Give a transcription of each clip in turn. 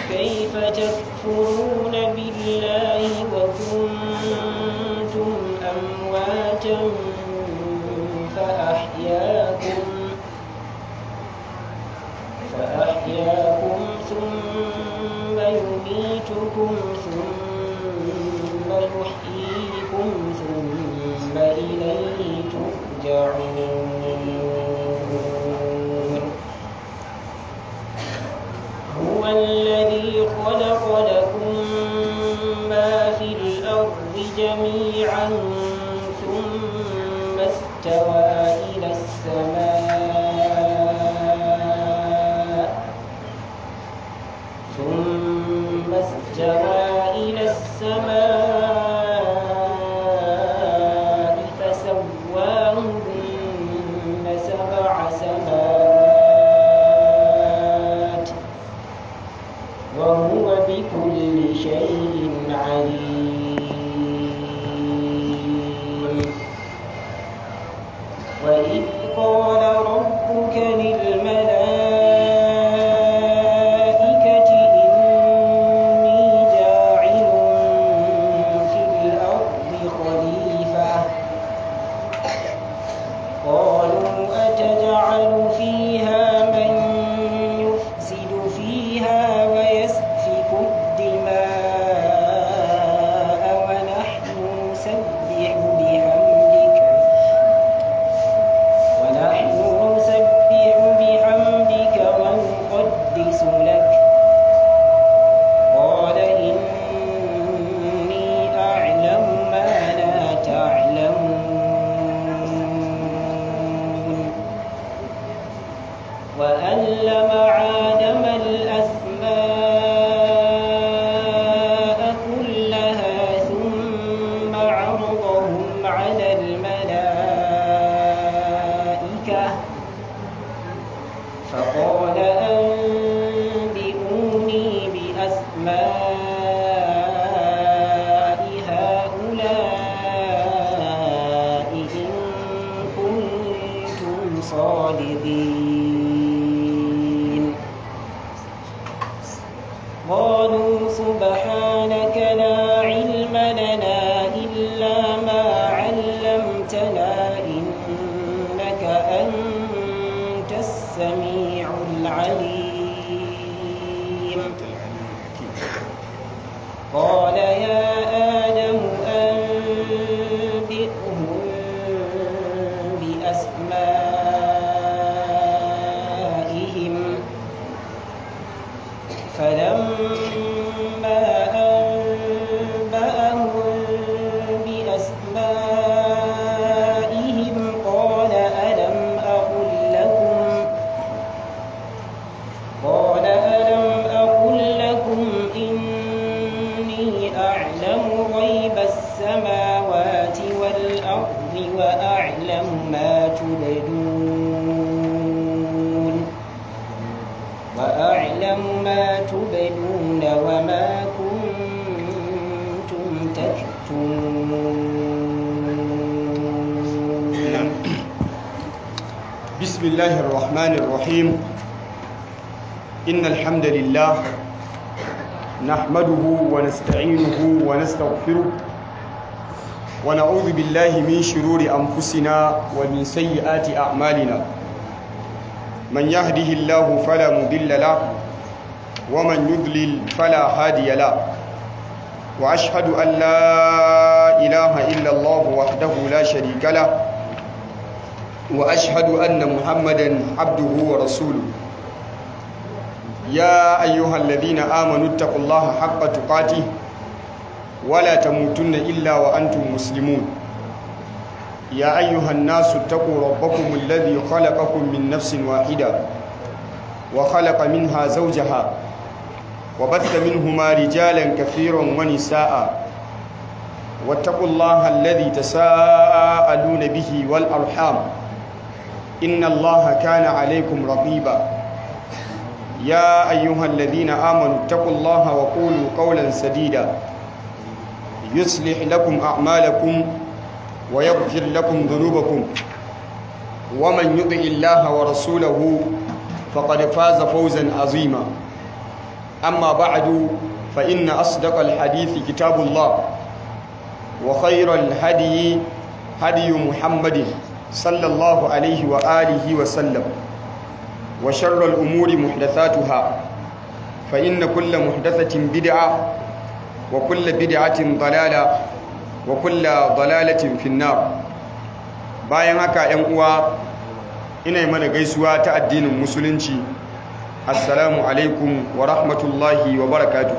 كيف تكفرون بالله وكنتم أمواتا فأحياكم فأحياكم ثم يميتكم ثم يحييكم ثم إليه ترجعون هو الذي خلق لكم ما في الأرض جميعا ثم استوى إلى السماء ثم استوى إلى السماء فسواهن سبع سماوات وهو بكل شيء عليم وإذ قال ربك للملائكة إني جاعل في الأرض خليفة قالوا أتجعل فيها من يفسد فيها ويسفك الدماء ونحن نسبح بحمدك ونحن نسبح بحمدك ونقدس لك قال إني أعلم ما لا تعلمون وألم آدم الأسماء كلها ثم عرضهم على الملائكة فقال أنبئوني بأسماء هؤلاء إن كنتم صادقين قالوا سبحانك لا علم لنا إلا ما علمتنا إنك أنت السميع العليم قال يا آدم أنبئهم بأسمائهم فلما أنبأهم بأسمائهم قال ألم أقل لكم قال ألم أقل لكم إني أعلم غيب السماوات والأرض وأعلم ما تبدون وأعلم ما تبدون وما كنتم تكتمون بسم الله الرحمن الرحيم إن الحمد لله نحمده ونستعينه ونستغفره ونعوذ بالله من شرور أنفسنا ومن سيئات أعمالنا من يهده الله فلا مضل له ومن يضلل فلا هادي له وأشهد أن لا إله إلا الله وحده لا شريك له واشهد ان محمدا عبده ورسوله يا ايها الذين امنوا اتقوا الله حق تقاته ولا تموتن الا وانتم مسلمون يا ايها الناس اتقوا ربكم الذي خلقكم من نفس واحده وخلق منها زوجها وبث منهما رجالا كثيرا ونساء واتقوا الله الذي تساءلون به والارحام إن الله كان عليكم رقيبا يا أيها الذين آمنوا اتقوا الله وقولوا قولا سديدا يصلح لكم أعمالكم ويغفر لكم ذنوبكم ومن يطع الله ورسوله فقد فاز فوزا عظيما أما بعد فإن أصدق الحديث كتاب الله وخير الهدي هدي محمد صلى الله عليه وآله وسلم وشر الأمور محدثاتها فإن كل محدثة بدعة وكل بدعة ضلالة وكل ضلالة في النار bayan haka ‘yan uwa ina mana gaisuwa ta addinin musulunci assalamu alaikum wa rahmatullahi wa barakatuh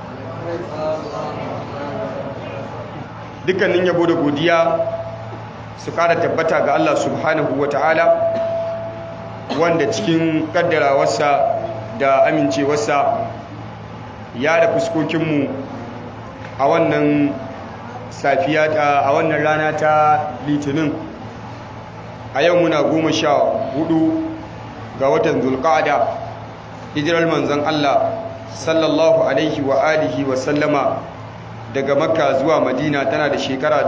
dukkanin yabo da godiya su kara tabbata ga Allah subhanahu wa ta'ala wanda cikin kaddarawarsa da amincewarsa ya da fuskokinmu a wannan safiya a wannan rana ta litinin a yau muna goma sha hudu ga watan zulqa'ada hijirar manzon Allah sallallahu alaihi wa alihi wa sallama daga makka zuwa madina tana da shekara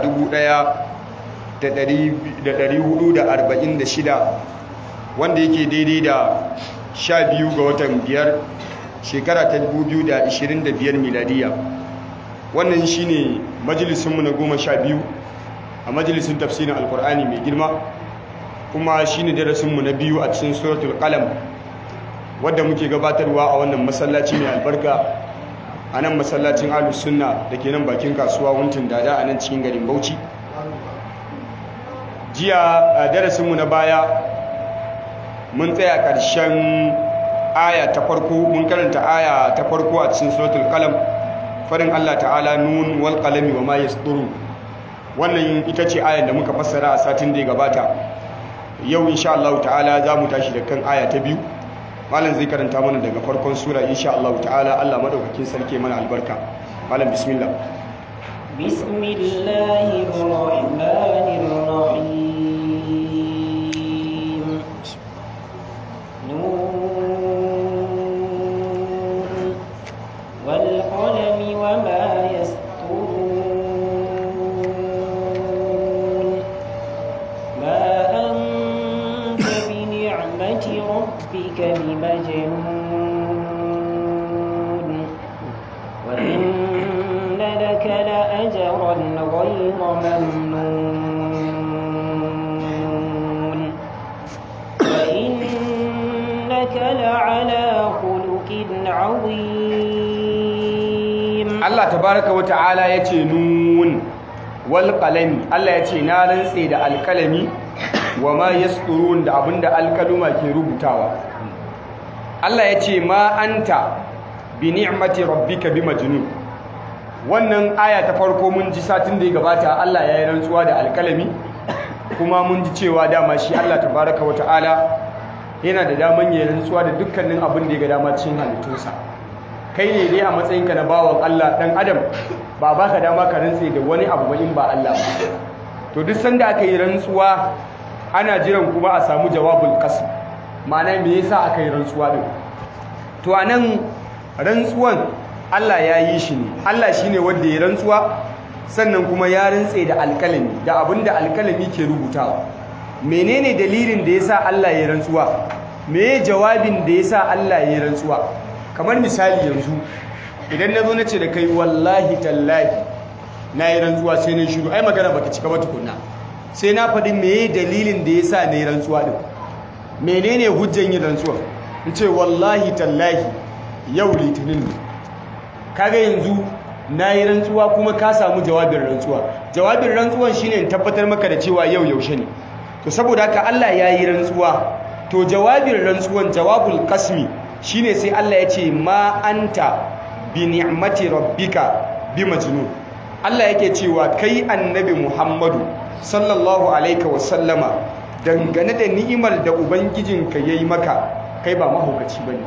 1446 wanda yake daidai da 12 ga watan biyar shekara ta 2025 miladiya wannan shine majalisunmu na goma sha biyu a majalisun tafsirin alkur'ani mai girma kuma shine darasinmu na biyu a cikin suratul qalam wadda muke gabatarwa a wannan masallaci mai albarka a nan masallacin ahlus sunna da ke nan bakin kasuwa wuntun dada a nan cikin garin bauchi jiya a darasinmu na baya mun tsaya ƙarshen aya ta farko mun karanta aya ta farko a cikin suratul qalam farin Allah ta'ala nun wal qalami wa ma yasduru wannan ita ce ayan da muka fassara a satin da ya gabata yau insha Allah ta'ala za mu tashi da kan aya ta biyu malam zai karanta mana daga farkon sura insha Allah ta'ala Allah madaukakin sarki mana albarka malam bismillah bismillahir rahmanir rahim nun wal qalami wama yasturun ma anta bi ni'mati rabbika bimajnun wa inna laka la ajran ghayra mamnun wa innaka la'ala khuluqin 'azim Allah tabaraka wa ta'ala yace nun wal qalami Allah yace na rantse da alkalami wa ma yasturun da abinda alkaluma ke rubutawa Allah yace ma anta bi ni'mati rabbika bi majnun wannan aya ta farko mun ji satin da ya gabata Allah ya yi rantsuwa da alkalami kuma mun ji cewa dama shi Allah tabaraka wa ta'ala yana da daman ya rantsuwa da dukkanin abin da ya ga dama cikin halittunsa kai ne dai a matsayinka na bawan Allah dan adam ba baka dama ka rantse da wani abu ba in ba Allah ba to duk sanda aka yi rantsuwa ana jiran kuma a samu jawabul qasm ma'ana me yasa aka yi rantsuwa din to anan rantsuwan Allah ya yi shi ne Allah shine wanda ya rantsuwa sannan kuma ya rantse da alkalami da abinda alkalami ke rubutawa menene dalilin da yasa Allah ya rantsuwa me jawabin da yasa Allah ya rantsuwa kamar misali yanzu idan na zo na ce da kai wallahi tallahi na yi rantsuwa sai na shiru ai magana baka cika ba tukunna sai na faɗi meye dalilin da ya sa na yi rantsuwa ɗin menene hujjan yin rantsuwa in ce wallahi tallahi yau litinin ne kaga yanzu na yi rantsuwa kuma ka samu jawabin rantsuwa jawabin rantsuwan shine in tabbatar maka da cewa yau yaushe ne to saboda haka Allah ya yi rantsuwa to jawabin rantsuwan jawabul qasmi shine sai Allah ya ce ma anta bi ni'mati rabbika bi majnun Allah yake cewa kai annabi Muhammadu sallallahu alaihi wa sallama dangane da ni'imar da ubangijinka yayi maka kai ba mahaukaci bane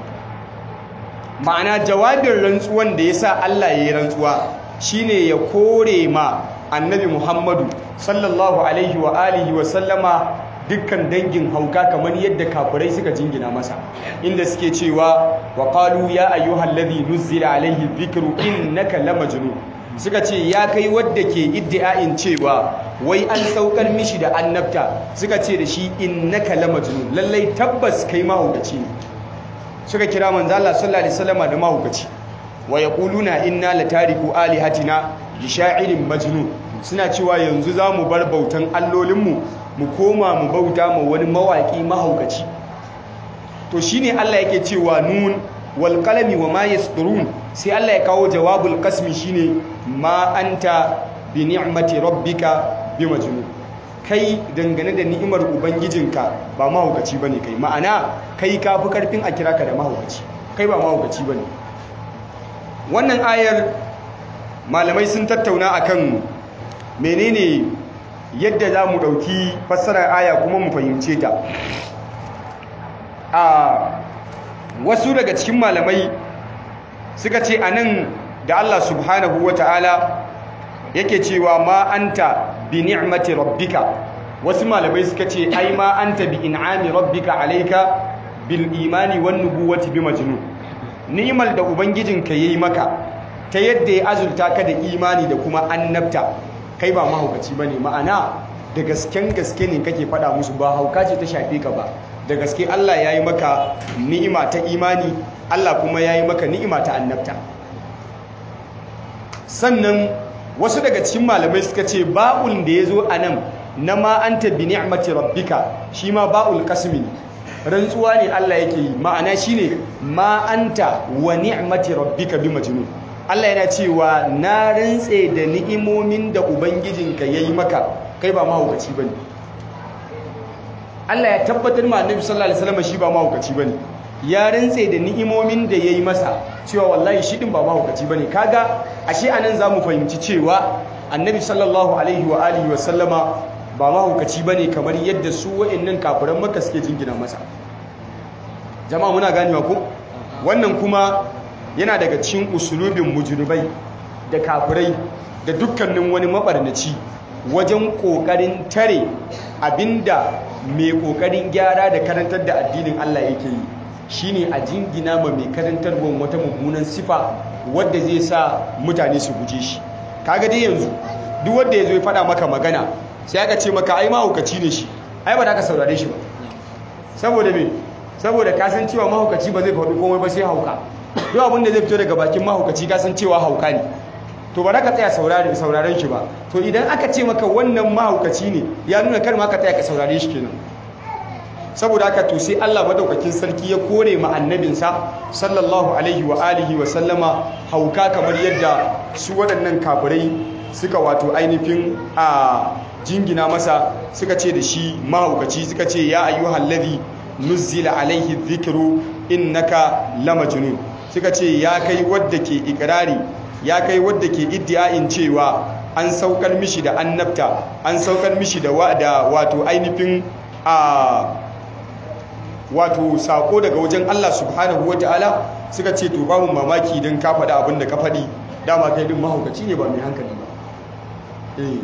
ma'ana jawabin rantsuwan da yasa Allah yayi rantsuwa shine ya kore ma annabi Muhammadu sallallahu alaihi wa alihi wa sallama dukkan dangin hauka kamar yadda kafirai suka jingina masa inda suke cewa wa qalu ya ayyuhal ladhi nuzila alaihi dhikru innaka lamajnun suka ce ya kai wadda ke iddia'in cewa wai an saukar mishi da annabta suka ce da shi innaka lamajnun lallai tabbas kai mahaukaci ne suka kira manzo Allah sallallahu alaihi wasallam da mahaukaci wa yaquluna inna latariku alihatina li sha'irin majnun suna cewa yanzu zamu bar bautan allolinmu mu koma mu bauta ma wani mawaki mahaukaci to shine Allah yake cewa nun wal qalami wa ma yasturun sai Allah ya kawo jawabul qasmi shine ma anta bi ni'mati rabbika bi majnun kai dangane da ni'imar ubangijinka ba mahaukaci bane kai ma'ana kai kafi karfin a kira ka da mahaukaci kai ba mahaukaci bane wannan ayar malamai sun tattauna akan menene yadda za mu ɗauki fassarar aya kuma mu fahimce ta a wasu daga cikin malamai suka ce a nan da Allah subhanahu wa ta'ala yake cewa ma anta bi ni'mati rabbika wasu malamai suka ce ai ma anta bi in'ami rabbika alayka bil imani wan nubuwati bi majnun ni'mal da ubangijinka yayi maka ta yadda ya azulta ka da imani da kuma annabta kai ba mahaukaci bane ma'ana da gasken gaske ne kake fada musu ba hauka ce ta shafe ka ba da gaske Allah yayi maka ni'ima ta imani Allah kuma yayi maka ni'ima ta annabta sannan wasu daga cikin malamai suka ce ba'ul da yazo anan na ma anta bi ni'mati rabbika shi ma ba'ul qasmi rantsuwa ne Allah yake yi ma'ana shine ma anta wa ni'mati rabbika bi majnun Allah yana cewa na rantse da ni'imomin da ubangijinka yayi maka kai ba mahaukaci bane Allah ya tabbatar ma Annabi sallallahu alaihi wasallam shi ba mahaukaci bane ya rantse da ni'imomin da yayi masa cewa wallahi shi din ba mahaukaci bane kaga ashe anan zamu fahimci cewa Annabi sallallahu alaihi wa alihi wa sallama ba mahaukaci bane kamar yadda su wa'annan kafiran Makka suke jingina masa jama'a muna ganewa ko wannan kuma yana daga cikin usulubin mujribai da kafirai da dukkanin wani mabarnaci wajen kokarin tare abinda mai kokarin gyara da karantar da addinin Allah yake yi shine a jingina ma mai karantarwa wata mummunan sifa wadda zai sa mutane su guje shi kaga dai yanzu duk wanda yazo ya faɗa maka magana sai aka ce maka ai mahaukaci ne shi ai ba da ka saurare shi ba saboda me saboda ka san cewa mahaukaci ba zai faɗi komai ba sai hauka duk abin da zai fito daga bakin mahaukaci ka san cewa hauka ne to ba za ka tsaya sauraren shi ba to idan aka ce maka wannan mahaukaci ne ya nuna kar ma ka tsaya ka saurare shi kenan saboda haka to sai Allah madaukakin sarki ya kore ma annabinsa sallallahu alaihi wa alihi wa sallama hauka kamar yadda su waɗannan kafirai suka wato ainihin a jingina masa suka ce da shi mahaukaci suka ce ya ayyuhal ladhi nuzzila alaihi dhikru innaka lamajnun suka ce ya kai wadda ke ikirari ya kai wadda ke iddiayin cewa an saukar mishi da annabta an saukar mishi da wato ainihin a wato sako daga wajen Allah subhanahu wataala suka ce to babu mamaki don ka faɗa abin da ka faɗi dama kai din mahaukaci ne ba mai hankali ba eh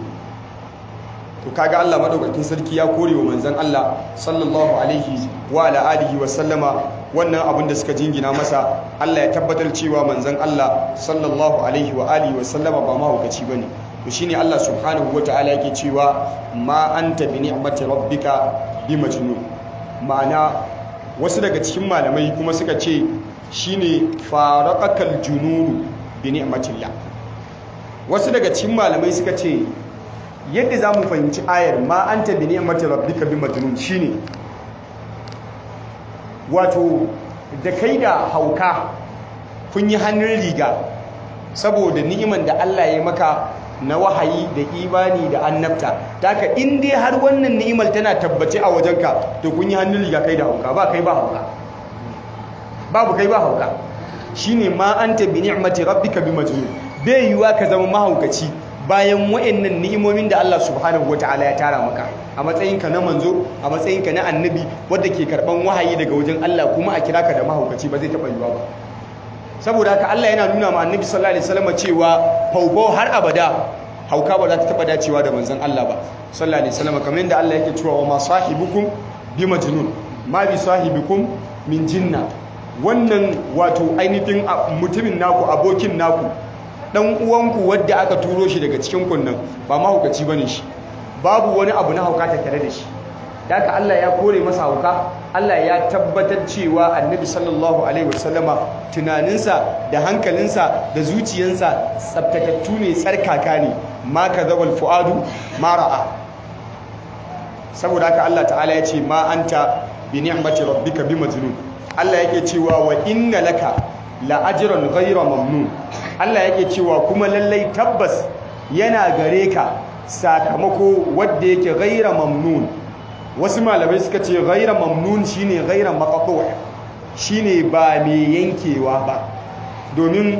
to kaga Allah madaukakin sarki ya kore wa manzon Allah sallallahu alaihi wa ala alihi wa sallama wannan abin da suka jingina masa Allah ya tabbatar cewa manzon Allah sallallahu alaihi wa alihi wa sallama ba mahaukaci bane to shine Allah subhanahu wataala yake cewa ma anta bi ni'mati rabbika bi majnun ma'ana wasu daga cikin malamai kuma suka ce shine faraqakal jununu bi ni'matillah wasu daga cikin malamai suka ce yadda za mu fahimci ayar ma an ta bi ni'mati rabbika bi majnun shine wato da kai da hauka kun yi hannun riga saboda ni'iman da Allah ya maka na wahayi da imani da annabta taka in dai har wannan ni'imar tana tabbace a wajenka to kun yi hannun riga kai da hauka ba kai ba hauka babu kai ba hauka shine ma anta bi ni'mati rabbika bi majnun bai yiwa ka zama mahaukaci bayan wa'annan ni'imomin da Allah subhanahu wata'ala ya tara maka a matsayinka na manzo a matsayinka na annabi wadda ke karban wahayi daga wajen Allah kuma a kira ka da mahaukaci ba zai taɓa yiwa ba saboda haka Allah yana nuna ma annabi sallallahu alaihi wasallam cewa faufau har abada hauka ba za ta taɓa dacewa da manzon Allah ba sallallahu alaihi wasallam kamar yadda Allah yake cewa wa ma sahibukum bi majnun ma bi sahibikum min jinna wannan wato ainihin mutumin naku abokin naku dan uwanku wadda aka turo shi daga cikin kunnan ba mahaukaci bane shi babu wani abu na hauka ta tare da shi da haka Allah ya kore masa hauka Allah ya tabbatar cewa annabi sallallahu alaihi wasallama tunaninsa da hankalinsa da zuciyansa tsabtatattu ne tsarkaka ne ma kadhabal fuadu ma ra'a saboda haka Allah ta'ala ya ce ma anta bi ni'mati rabbika bi majnun Allah yake cewa wa inna laka la ajran ghayra mamnun Allah yake cewa kuma lallai tabbas yana gare ka sakamako wanda yake ghayra mamnun wasu malamai suka ce ghayra mamnun shine ghayra maqtu' shine ba mai yankewa ba domin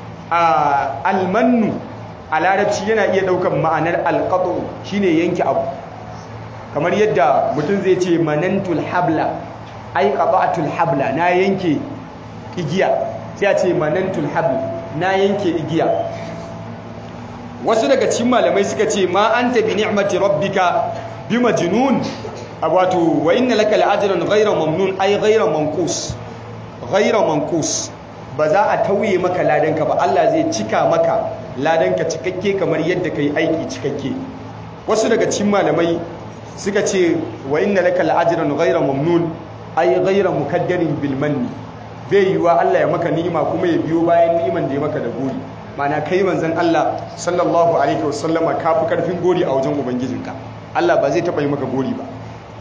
a almannu a larabci yana iya daukan ma'anar alqatu shine yanke abu kamar yadda mutum zai ce manantul habla ai qata'atul habla na yanke igiya sai a ce manantul habla na yanke igiya wasu daga cikin malamai suka ce ma anta bi ni'mati rabbika bi majnun wato wa inna laka la'ajran ghayra mamnun ai ghayra manqus ghayra manqus ba za a tauye maka ladanka ba Allah zai cika maka ladanka cikakke kamar yadda kai aiki cikakke wasu daga cikin malamai suka ce wa inna laka la'ajran ghayra mamnun ay ghayra mukaddarin bil manni bai yiwa Allah ya maka ni'ima kuma ya biyo bayan ni'iman da ya maka da gori mana kai manzon Allah sallallahu alaihi wasallama ka fi karfin gori a wajen ubangijinka Allah ba zai taba yi maka gori ba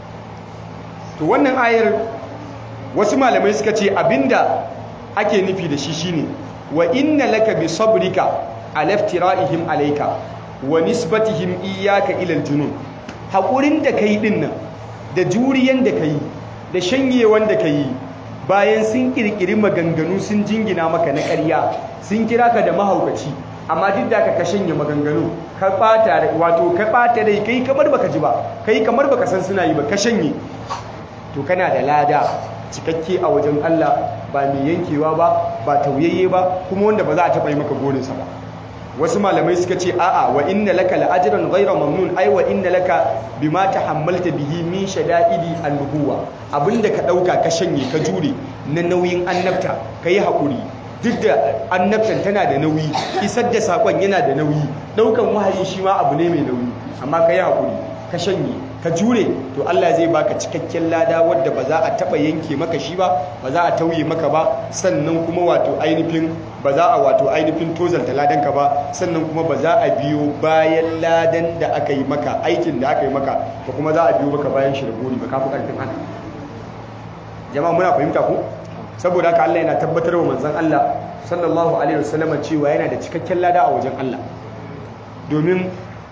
to wannan ayar wasu malamai suka ce abinda ake nufi da shi shine wa inna laka bi sabrika ala iftira'ihim alayka wa nisbatihim iyyaka ila al-junun haƙurin da ka yi ɗin nan da juriyan da ka yi da shanyewan da ka yi bayan sun ƙirƙiri maganganu sun jingina maka na ƙarya sun kira ka da mahaukaci amma duk da ka shanye maganganu ka ɓata wato ka ɓata rai kai kamar baka ji ba kai kamar baka san suna yi ba ka shanye to kana da lada cikakke a wajen Allah ba mai yankewa ba ba tauyayye ba kuma wanda ba za a taɓa yi maka gorinsa ba wasu malamai suka ce a'a wa inna laka la'ajran ghayra mamnun ai wa inna laka bima tahammalta bihi min shada'idi an-nubuwa abinda ka dauka ka shanye ka jure na nauyin annabta kai hakuri duk da annabtan tana da nauyi isar da sakon yana da nauyi daukan wahayi shi ma abu ne mai nauyi amma kai hakuri ka shanye ka jure to Allah zai baka cikakken lada wadda ba za a taba yanke maka shi ba ba za a tauye maka ba sannan kuma wato ainihin ba za a wato ainihin tozalta ladanka ba sannan kuma ba za a biyo bayan ladan da aka yi maka aikin da aka yi maka ba kuma za a biyo maka bayan shi da gori ba kafi karfin haka jama'a muna fahimta ko saboda haka Allah yana tabbatar wa manzon Allah sallallahu alaihi wasallam cewa yana da cikakken lada a wajen Allah domin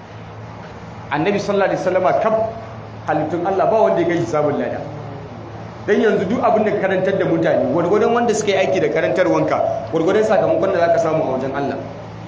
annabi sallallahu alaihi wasallam kaf halittun Allah ba wanda ya kai hisabun lada dan yanzu duk abin da karantar da mutane gwargwadon wanda suka yi aiki da karantarwanka gwargwadon sakamakon da zaka samu a wajen Allah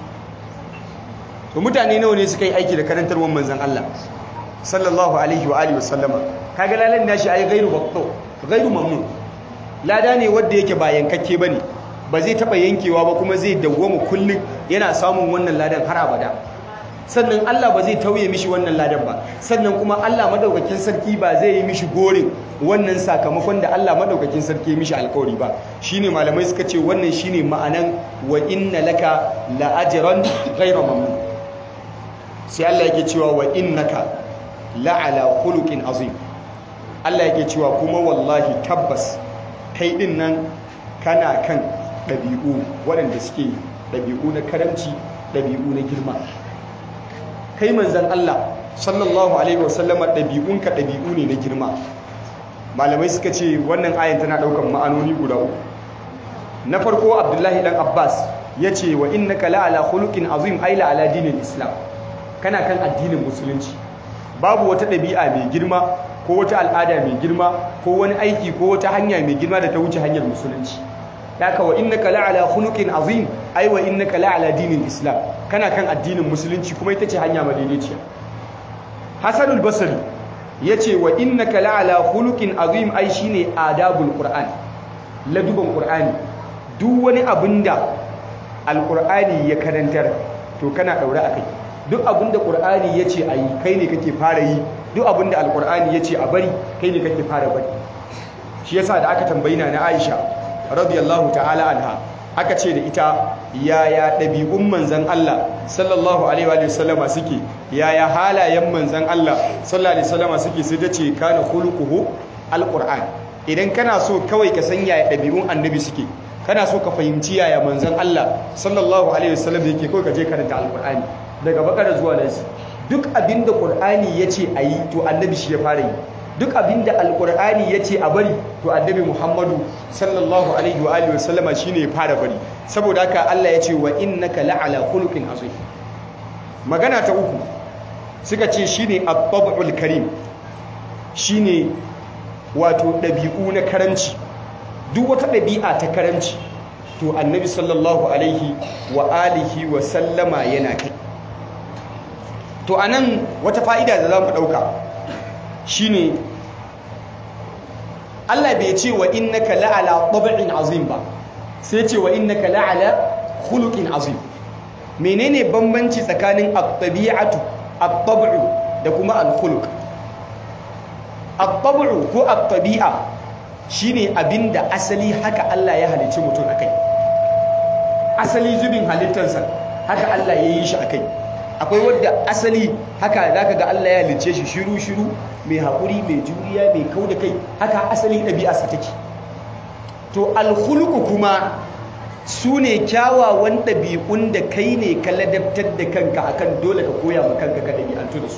to mutane nawa ne suka yi aiki da karantarwan manzon Allah sallallahu alaihi wa alihi wasallama kaga lalan nashi ai ghairu baqto ghairu mamnun lada ne wanda yake ba yankakke bane ba zai taba yankewa ba kuma zai dawwama kullun yana samun wannan ladan har abada sannan Allah ba zai tauye mishi wannan ladan ba sannan kuma Allah madaukakin sarki ba zai yi mishi gorin wannan sakamakon da Allah madaukakin sarki ya mishi alkawari ba shine malamai suka ce wannan shine ma'anan wa inna laka la ajran ghayra mamnun sai Allah yake cewa wa innaka la ala khuluqin azim Allah yake cewa kuma wallahi tabbas kai din nan kana kan ɗabi'u waɗanda suke ɗabi'u na karamci ɗabi'u na girma kai manzan Allah sallallahu alaihi wasallama ɗabi'unka ɗabi'u ne na girma malamai suka ce wannan ayin tana ɗaukar ma'anoni guda uku na farko abdullahi dan abbas ya ce wa innaka la'ala khuluqin azim ai la'ala dinin islam kana kan addinin musulunci babu wata ɗabi'a mai girma ko wata al'ada mai girma ko wani aiki ko wata hanya mai girma da ta wuce hanyar musulunci haka wa innaka la'ala khuluqin azim ai wa innaka la'ala dinin islam kana kan addinin musulunci kuma ita ce hanya madaidaiciya hasanul basri yace wa innaka la'ala khuluqin azim ai shine adabul qur'an laduban qur'ani duk wani abinda alqur'ani ya karantar to kana daure akai duk abinda qur'ani yace ayi kai ne kake fara yi duk abinda alqur'ani yace a bari kai ne kake fara bari shi yasa da aka tambayi na Aisha radiyallahu ta'ala anha aka ce da ita yaya ɗabi'un manzan Allah sallallahu alaihi wa sallama suke yaya halayen manzan Allah sallallahu alaihi wa sallama suke sai ta ce kana khuluquhu alquran idan kana so kawai ka san yaya ɗabi'un annabi suke kana so ka fahimci yaya manzan Allah sallallahu alaihi wa sallam yake kawai ka je karanta alqur'ani daga bakara zuwa nasi duk abinda qur'ani yace ayi to annabi shi ya fara yi duk abinda alkur'ani ya ce a bari to annabi muhammadu sallallahu alaihi wa alihi wasallama shine ya fara bari saboda haka Allah ya ce wa innaka la'ala khuluqin azim magana ta uku suka ce shine at-tab'ul karim shine wato dabi'u na karanci duk wata dabi'a ta karanci to annabi sallallahu alaihi wa alihi wa sallama yana kai to anan wata fa'ida da zamu dauka shine Allah bai ce wa innaka la'ala tab'in azim ba sai ce wa innaka la'ala khuluqin azim menene bambanci tsakanin at-tabi'atu at-tab'u da kuma al-khuluq at-tab'u ko at-tabi'a shine abinda asali haka Allah ya halicci mutum akai asali zubin halittarsa haka Allah ya yi shi akai akwai wadda asali haka zaka ga Allah ya halicce shi shiru shiru mai haƙuri mai juriya mai kau da kai haka asali ɗabi'arsa take to alkhuluku kuma su ne kyawawan ɗabi'un da kai ne ka ladabtar da kanka akan dole ka koya ma kanka ka ɗabi'antu da su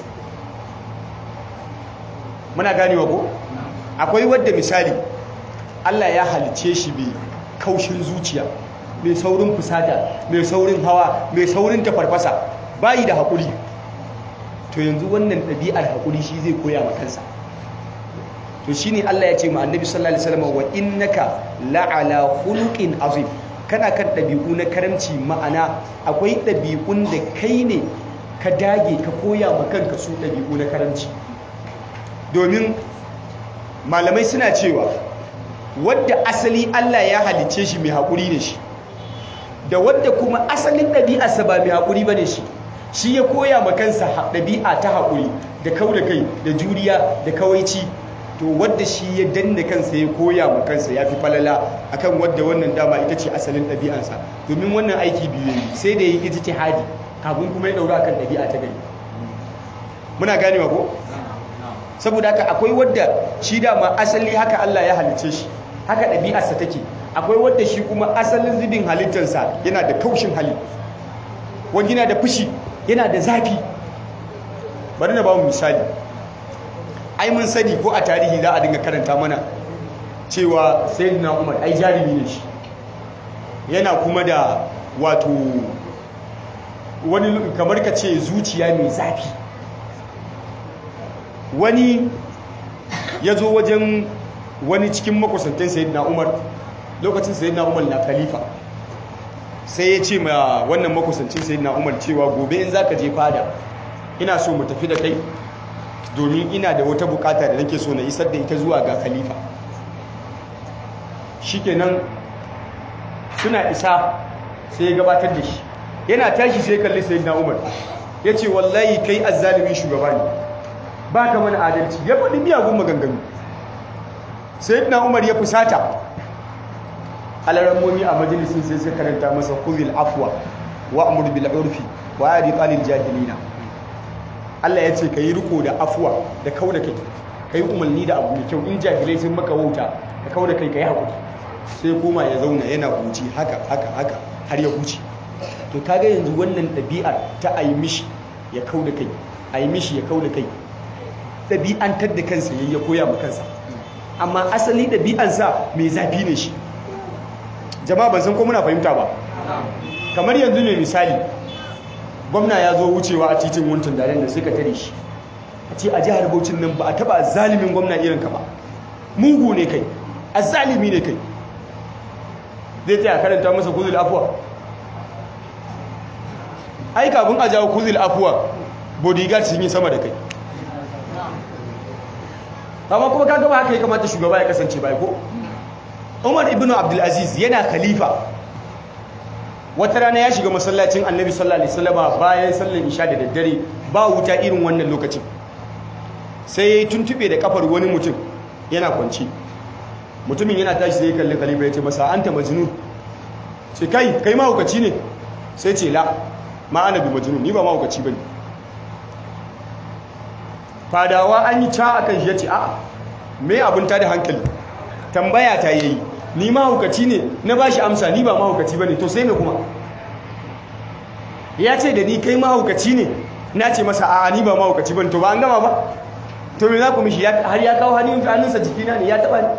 muna ganewa ko akwai wadda misali Allah ya halicce shi mai kaushin zuciya mai saurin fusata mai saurin hawa mai saurin tafarfasa bayi da haƙuri to yanzu wannan ɗabi'ar haƙuri shi zai koya ma kansa to shi ne Allah ya ce ma annabi sallallahu alaihi wasallam wa innaka la'ala khuluqin azim kana kan ɗabi'u na karamci ma'ana akwai ɗabi'un da kai ne ka dage ka koya ma kanka su ɗabi'u na karamci domin malamai suna cewa wadda asali Allah ya halicce shi mai haƙuri ne shi da wadda kuma asalin ɗabi'arsa ba mai haƙuri ba ne shi shi ya koya ma kansa ɗabi'a ta haƙuri da kau da kai da juriya da kawaici to wadda shi ya danna kansa ya koya ma kansa ya fi falala akan wadda wannan dama ita ce asalin ɗabi'ansa domin wannan aiki biyu yi sai da yi ita ce hadi kafin kuma ya ɗaura akan ɗabi'a ta gari muna ganewa ko saboda haka akwai wadda shi dama asali haka Allah ya halicce shi haka ɗabi'arsa take akwai wadda shi kuma asalin zubin halittarsa yana da kaushin hali wani yana da fushi yana da zafi bari na ba mu misali ai mun sani ko a tarihi za a dinga karanta mana cewa sayyidina umar ai jarumi ne shi yana kuma da wato wani kamar ka ce zuciya mai zafi wani ya zo wajen wani cikin makusantan sayyidina umar lokacin sayyidina umar na khalifa sai ya ce ma wannan makusancin sayyidina umar cewa gobe in zaka je fada ina so mu tafi da kai domin ina da wata bukata da nake so na isar da ita zuwa ga khalifa shikenan suna isa sai ya gabatar da shi yana tashi sai kalli sayyidina umar ya ce wallahi kai azzalimin shugaba ne ba ka mana adalci ya faɗi miyagun maganganu sayyidina umar ya fusata alarammomi a majalisun sai suka karanta masa kuzil afwa wa amur bil urfi wa yadi qalil jahilina Allah ya ce yi riko da afwa da kauda kai kai umarni da abu mai kyau in jahilai sun maka wauta ka kauda kai kai hakuri sai kuma ya zauna yana huci haka haka haka har ya huce to kaga yanzu wannan ɗabi'ar ta ayi mishi ya kauda kai ayi mishi ya kauda kai ɗabi'antar da kansa yayi ya koya ma kansa amma asali ɗabi'ansa mai zafi ne shi jama'a ban san ko muna fahimta ba kamar yanzu ne misali gwamna ya zo wucewa a titin wuntin daren da suka tare shi a ce a jihar Bauchin nan ba a taba zalimin gwamna irin ka ba mugu ne kai azzalimi ne kai zai tsaya karanta masa kuzul afuwa ai kafin a jawo kuzul afuwa bodyguard sun yi sama da kai amma kuma kaga ba haka ya kamata shugaba ya kasance bai ko Umar ibn Abdulaziz yana khalifa wata rana ya shiga masallacin Annabi sallallahu alaihi wasallam bayan sallar isha da daddare ba wuta irin wannan lokacin sai ya tuntube da kafar wani mutum yana kwanci mutumin yana tashi sai ya kalli khalifa ya ce masa anta majnun ce kai kai mahaukaci ne sai ce la ma ana bi majnun ni ba mahaukaci bane fadawa an yi ca akan shi yace a'a me abun ta da hankali tambaya ta yayi ni mahaukaci ne na bashi amsa ni ba mahaukaci bane to sai me kuma ya ce da ni kai mahaukaci ne na ce masa a'a ni ba mahaukaci bane to ba an gama ba to me za ku mishi har ya kawo hannunsa jikina ne ya taba ni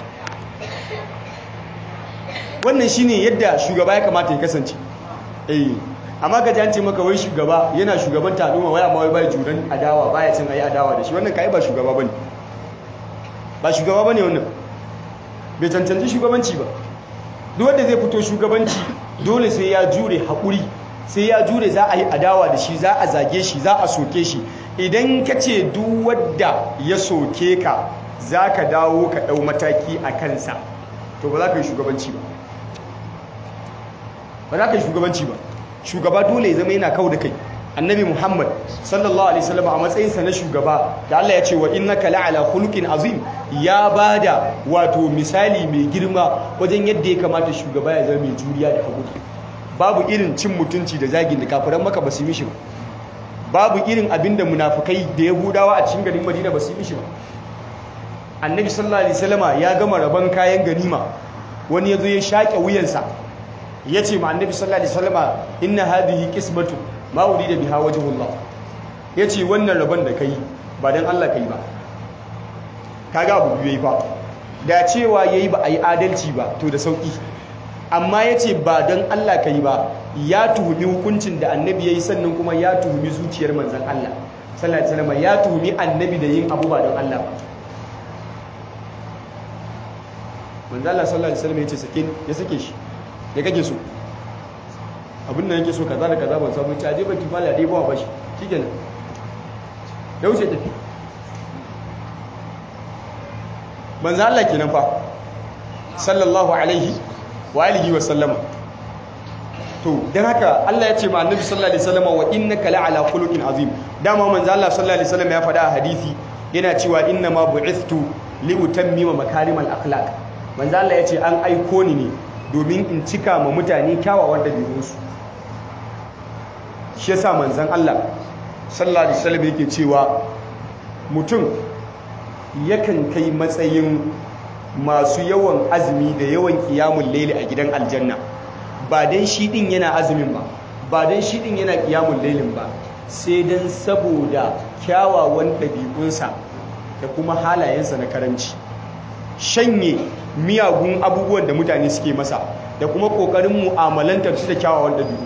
wannan shine yadda shugaba ya kamata ya kasance eh amma ka ji an ce maka wai shugaba yana shugaban al'umma wai amma wai bai juran adawa baya cin ayi adawa da shi wannan kai ba shugaba bane ba shugaba bane wannan bai cancanci shugabanci ba duk wanda zai fito shugabanci dole sai ya jure haƙuri sai ya jure za a yi adawa da shi za a zage shi za a soke shi idan ka ce duk wadda ya soke ka za ka dawo ka ɗau mataki a kansa to ba za ka yi shugabanci ba ba za ka yi shugabanci ba shugaba dole ya zama yana kau da kai annabi muhammad sallallahu alaihi wasallam a matsayinsa na shugaba da Allah ya ce wa innaka la'ala khuluqin azim ya bada wato misali mai girma wajen yadda ya kamata shugaba ya zama mai juriya da hakuri babu irin cin mutunci da zagin da kafiran maka ba su mishi ba babu irin abin da munafukai da yahudawa a cikin garin madina ba su mishi ba annabi sallallahu alaihi wasallama ya gama rabon kayan ganima wani ya zo ya shaƙe wuyansa ya ce ma annabi sallallahu alaihi wasallama inna hadhihi qismatu ma urida biha wajhullah ya ce wannan rabon da kai ba dan Allah kai ba kaga abu biyu ba da cewa yayi ba ayi adalci ba to da sauki amma ya ce ba don Allah ka yi ba ya tuhumi hukuncin da annabi ya yi sannan kuma ya tuhumi zuciyar manzan Allah sallallahu alaihi wasallam ya tuhumi annabi da yin abu ba don Allah ba manzan Allah sallallahu alaihi wasallam ya ce sakin ya sake shi ya kake so abin da yake so kaza da kaza ban samu ci aje baki mala dai ba bashi shikenan ya wuce tafi manzan Allah kenan fa sallallahu alaihi wa alihi wa sallama to dan haka Allah ya ce ma annabi sallallahu alaihi wasallam wa innaka la'ala khuluqin azim dama manzo Allah sallallahu alaihi wasallam ya faɗa a hadisi yana cewa inna ma bu'ithtu li utammima makarimal akhlaq manzo Allah ya ce an aiko ni ne domin in cika ma mutane kyawawan dabi'unsu shi yasa manzon Allah sallallahu alaihi wasallam yake cewa mutum yakan kai matsayin masu yawan azumi da yawan kiyamun laili a gidan aljanna ba dan shi din yana azumin ba ba dan shi din yana kiyamun lailin ba sai dan saboda kyawawan ɗabi'unsa da kuma halayensa na karanci shanye miyagun abubuwan da mutane suke masa da kuma ƙoƙarin mu'amalantar su da kyawawan ɗabi'u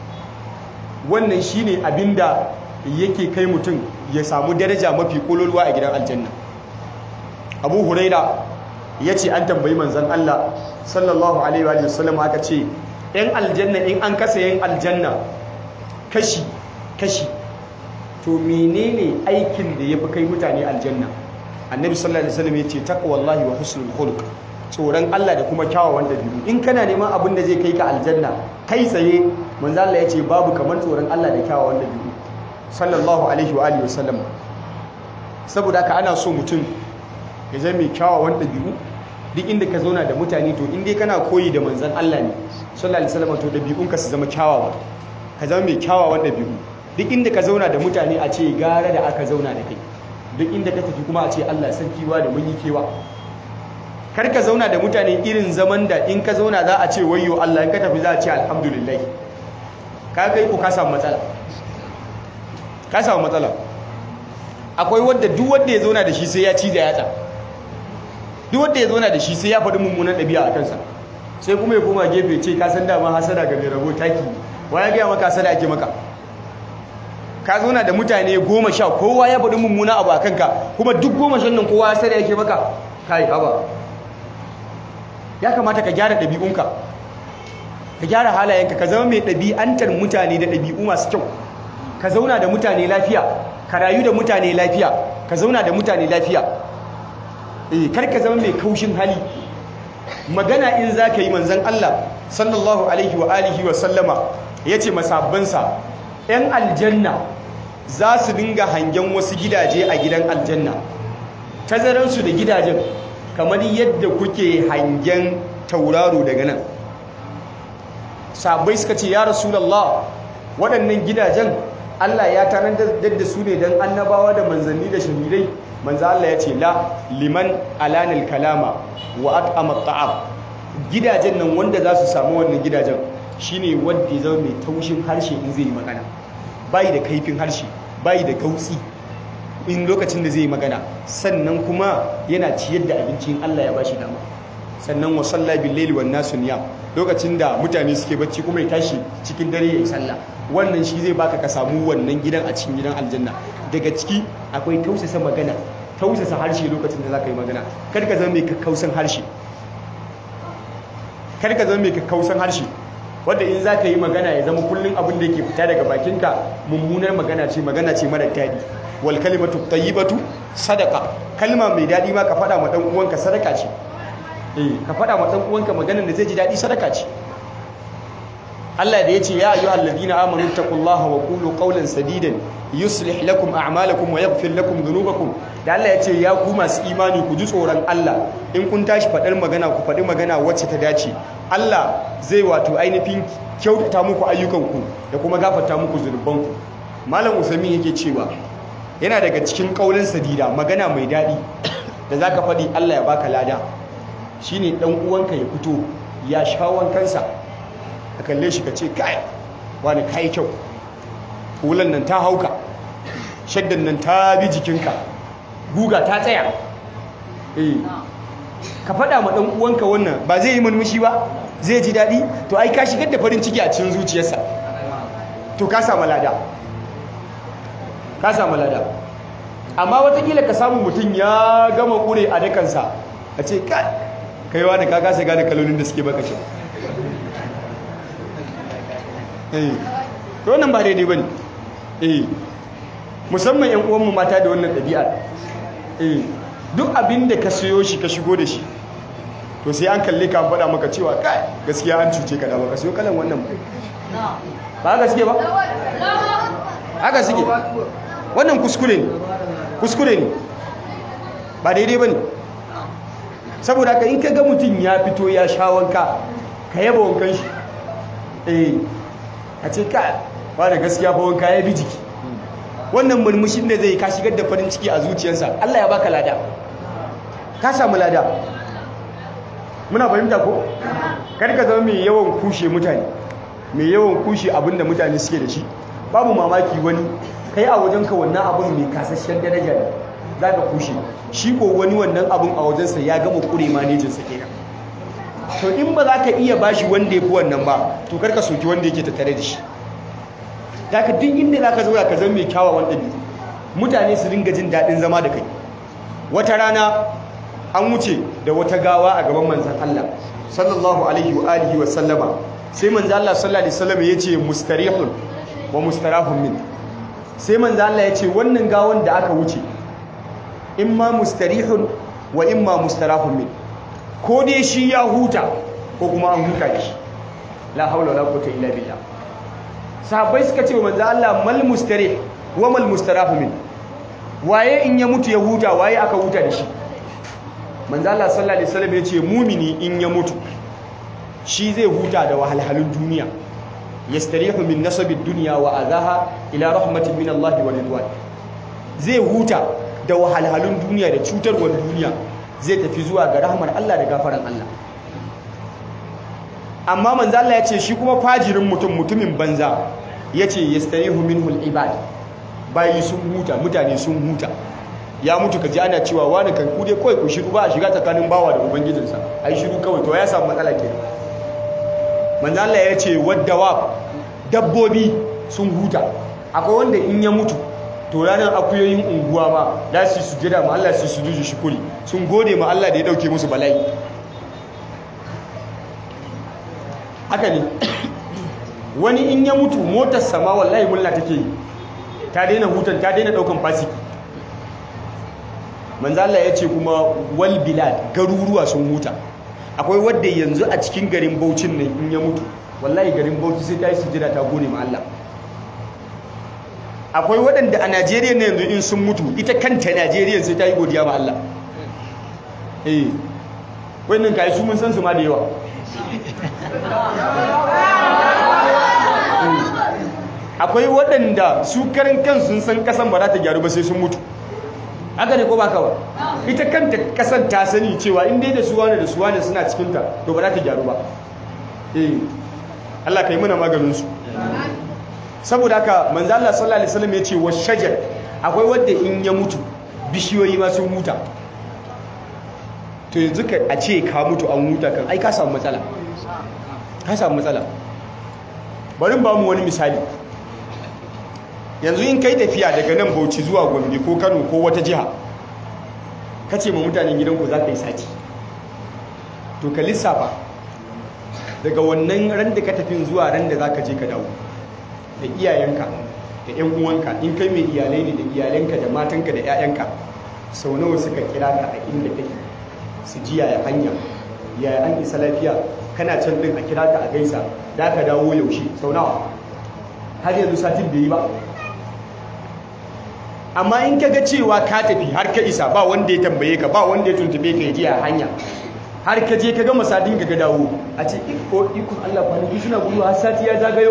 wannan shine abinda yake kai mutum ya samu daraja mafi ƙololuwa a gidan aljanna abu huraira ya ce an tambayi manzan Allah sallallahu alaihi wa sallam aka ce ‘yan aljanna in an kasa yin aljanna kashi kashi to menene aikin da ya fi kai mutane aljanna annabi sallallahu alaihi wasallam ya ce taqwallahi wa husnul khuluq tsoron Allah da kuma kyawawan dabi'u in kana neman abin da zai kai ka aljanna kai tsaye manzo Allah ya ce babu kamar tsoron Allah da kyawawan dabi'u sallallahu alaihi wa alihi wasallam saboda haka ana so mutum ya zama mai kyawawan dabi'u duk inda ka zauna da mutane to in dai kana koyi da manzon Allah ne sallallahu alaihi wasallam to dabi'unka su zama kyawawa ka zama mai kyawawan dabi'u duk inda ka zauna da mutane a ce gara da aka zauna da kai duk inda ka tafi kuma a ce Allah sarkiwa da mun yi kewa kar ka zauna da mutane irin zaman da in ka zauna za a ce wayyo Allah in ka tafi za a ce alhamdulillah ka kai ku ka samu matsala ka samu matsala akwai wanda duk wanda ya zauna da shi sai ya ciza yatsa duk wanda ya zauna da shi sai ya faɗi mummunan ɗabi'a a kansa sai kuma ya koma gefe ce ka san dama hasada ga mai rabo taki wa ya gaya maka hasada ake maka ka zauna da mutane goma sha kowa ya faɗi mummuna abu a kanka kuma duk goma shan nan kowa hasada yake maka kai haba ya kamata ka gyara ɗabi'unka ka gyara halayenka ka zama mai ɗabi'antar mutane da ɗabi'u masu kyau ka zauna da mutane lafiya ka rayu da mutane lafiya ka zauna da mutane lafiya eh kar ka zama mai kaushin hali magana in za ka yi manzan Allah sallallahu alaihi wa alihi wa sallama ya ce masabbansa ‘yan aljanna za su dinga hangen wasu gidaje a gidan aljanna tazararsu da gidajen kamar yadda kuke hangen tauraro daga nan sahabbai suka ce ya rasulullah waɗannan gidajen Allah ya tanadar da su ne don annabawa da manzanni da shahidai manzo Allah ya ce la liman alanil kalama wa at'ama ta'am gidajen nan wanda za su samu wannan gidajen shine wanda ya zama mai taushin harshe in zai yi magana bai da kaifin harshe bai da gautsi in lokacin da zai yi magana sannan kuma yana ciyar da abincin Allah ya bashi dama sannan wa salla bil laili wan nasu niyam lokacin da mutane suke bacci kuma ya tashi cikin dare ya yi sallah wannan shi zai baka ka samu wannan gidan a cikin gidan aljanna daga ciki akwai tausasa magana tausasa harshe lokacin da zaka yi magana kar ka zama mai kakkausan harshe kar ka zama mai kakkausan harshe wanda in zaka yi magana ya zama kullun abin da yake fita daga bakinka mummunar magana ce magana ce mara daɗi wal kalimatu tayyibatu sadaqa kalma mai daɗi ma ka faɗa ma dan uwanka sadaka ce eh ka faɗa ma dan uwanka maganar da zai ji daɗi sadaka ce Allah da ya ce ya ayyuhal ladina amanu taqullaha wa qulu qawlan sadidan yuslih lakum a'malakum wa yaghfir lakum dhunubakum da Allah ya ce ya ku masu imani ku ji tsoron Allah in kun tashi faɗar magana ku faɗi magana wacce ta dace Allah zai wato ainihin kyautata muku ayyukanku da kuma gafarta muku zunubanku malam usaimin yake cewa yana daga cikin kaulin sadida magana mai daɗi da zaka faɗi Allah ya baka lada shine dan uwanka ya fito ya shawon kansa ka kalle shi ka ce kai wani kai kyau hulan nan ta hauka shaddan nan ta bi jikinka guga ta tsaya eh ka faɗa ma ɗan uwanka wannan ba zai yi murmushi ba zai ji daɗi to ai ka shigar da farin ciki a cikin zuciyarsa to ka samu lada ka samu lada amma watakila ka samu mutum ya gama ƙure a dakansa a ce kai kaiwa da ka kasa gane kalolin da suke baka kyau to wannan ba daidai bane eh musamman yan uwanmu mata da wannan ɗabi'a eh duk abin da ka siyo shi ka shigo da shi to sai an kalle ka faɗa maka cewa kai gaskiya an cuce ka da baka siyo kalan wannan ba ba haka suke ba haka suke wannan kuskure ne kuskure ne ba daidai bane saboda ka in ka ga mutum ya fito ya sha wanka ka yaba wankan shi eh a ce ka ba da gaskiya fa wanka ya bi jiki wannan murmushin da zai ka shigar da farin ciki a zuciyarsa Allah ya baka lada ka samu lada muna fahimta ko kar ka zama mai yawan kushe mutane mai yawan kushe abinda mutane suke da shi babu mamaki wani kai a wajenka wannan abin mai kasashen daraja ne za ka kushe shi ko wani wannan abin a wajensa ya gama kure manejinsa kenan to in ba za ka iya bashi wanda ya fi wannan ba to karka soki wanda yake tattare da shi da ka duk inda za ka zauna ka zama mai kyawawan ɗabi'u mutane su dinga jin daɗin zama da kai wata rana an wuce da wata gawa a gaban manzan Allah sallallahu alaihi wa alihi wa sallama sai manzan Allah sallallahu alaihi wasallam ya ce mustarihun wa mustarahun min sai manzan Allah ya ce wannan gawan da aka wuce imma mustarihun wa imma mustarahun min ko dai shi ya huta ko kuma an huta da shi la haula wala quwwata illa billah sahabbai suka ce manzo Allah mal mustarih wa mal mustarafu min waye in ya mutu ya huta waye aka huta da shi manzo Allah sallallahu alaihi wasallam ya ce mumini in ya mutu shi zai huta da wahalhalun duniya yastarihu min nasabid dunya wa azaha ila rahmatin min Allah wa ridwan zai huta da wahalhalun duniya da cutarwar duniya zai tafi zuwa ga rahmar Allah da gafaran Allah amma manzo Allah ya ce shi kuma fajirin mutum mutumin banza yace yastarihu minhul ibad bayi sun huta mutane sun huta ya mutu kaji ana cewa wani kan kude kawai ku shiru ba a shiga tsakanin bawa da ubangijinsa ai shiru kawai to ya samu matsala kenan manzo Allah ya ce waddawa dabbobi sun huta akwai wanda in ya mutu to ranar akuyoyin unguwa ma za su sujada ma Allah su sujudu shukuri sun gode ma Allah da ya dauke musu bala'i haka ne wani in ya mutu motar sama wallahi mulla take yi ta daina hutan ta daina daukan fasiki manzo Allah ya ce kuma wal bilad garuruwa sun huta akwai wadda yanzu a cikin garin Bauchin nan in ya mutu wallahi garin Bauchi sai ta yi sujada ta gode ma Allah akwai waɗanda a Najeriya ne yanzu in sun mutu ita kanta Najeriya sai ta yi godiya ma Allah eh wannan kai su mun san su ma da yawa akwai waɗanda su karin kansu sun san kasan ba za ta gyaru ba sai sun mutu haka ne ko ba ka ba ita kanta kasan ta sani cewa in dai da suwa ne da suwa ne suna cikinta to ba za ta gyaru ba eh Allah ka yi mana maganinsu saboda haka manzo Allah sallallahu alaihi wasallam ya ce wa shajar akwai wanda in ya mutu bishiyoyi ma sun huta to yanzu ka a ce ka mutu an huta kan ai ka samu matsala ka samu matsala bari ba mu wani misali yanzu in kai tafiya daga nan Bauchi zuwa Gombe ko Kano ko wata jiha kace ma mutanen gidanku za ka yi sati to ka lissafa daga wannan ran da ka tafi zuwa ran da za ka je ka dawo da iyayenka da 'yan uwanka in kai mai iyalai ne da iyalanka da matanka da 'ya'yanka sau nawa suka kira ka a inda kake su ji yaya hanya yaya an isa lafiya kana can din a kira ka a gaisa da ka dawo yaushe sau nawa har yanzu satin bai yi ba amma in ka ga cewa ka tafi har ka isa ba wanda ya tambaye ka ba wanda ya tuntube ka ya ji a hanya har ka je ka gama sadin ka ga dawo a ce iko ikon Allah kwanaki suna gudu har sati ya zagayo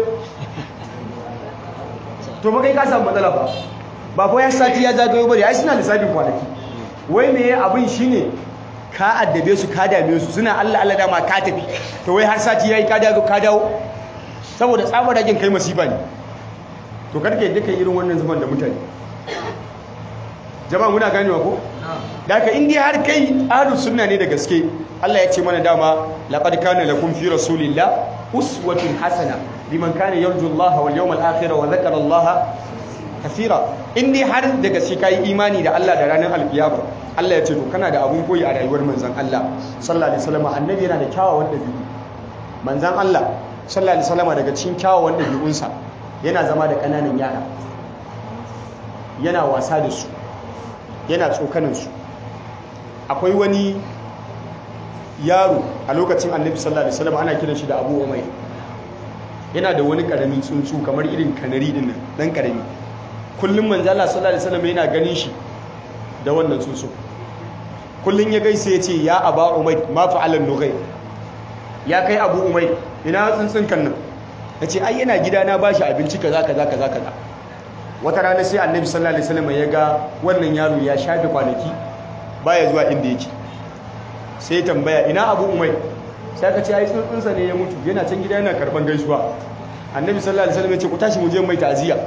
to ba kai ka samu matsala ba ba fa ya sati ya zagayo bane ai suna lissafin kwanaki wai me abin shine ka addabe su ka dame su suna Allah Allah dama ka tafi to wai har sati yayi ka dawo ka dawo saboda tsabar ragin kai masifa ne to karka yadda kai irin wannan zuban da mutane jama'a muna ganewa ko daga in dai har kai ahlus sunna ne da gaske Allah ya ce mana dama laqad kana lakum fi rasulillah uswatun hasana liman kana yarju Allah wal yawmal akhir wa dhakara Allah kathira in dai har da gaske kai imani da Allah da ranar alkiyama Allah ya ce to kana da abun koyi a rayuwar manzon Allah sallallahu alaihi wasallam annabi yana da kyawawan dabi'u manzon Allah sallallahu alaihi wasallam daga cikin kyawawan dabi'unsa yana zama da kananan yara yana wasa da su yana tsokaninsu akwai wani yaro a lokacin annabi sallallahu alaihi wasallam ana kiran shi da abu umai yana da wani karamin tsuntsu kamar irin kanari din nan dan karami kullum manzo Allah sallallahu alaihi wasallam yana ganin shi da wannan tsuntsu kullum ya gaisa ya ce ya aba umai ma fa'alan nugai ya kai abu umai ina tsuntsun kan nan yace ai yana gida na bashi abinci kaza kaza kaza kaza wata rana sai annabi sallallahu alaihi wasallam ya ga wannan yaro ya shafe kwanaki baya zuwa inda yake sai tambaya ina abu umai sai aka ce ai tsuntsunsa ne ya mutu yana can gida yana karban gaisuwa annabi sallallahu alaihi wasallam ya ce ku tashi mu je mai ta'ziya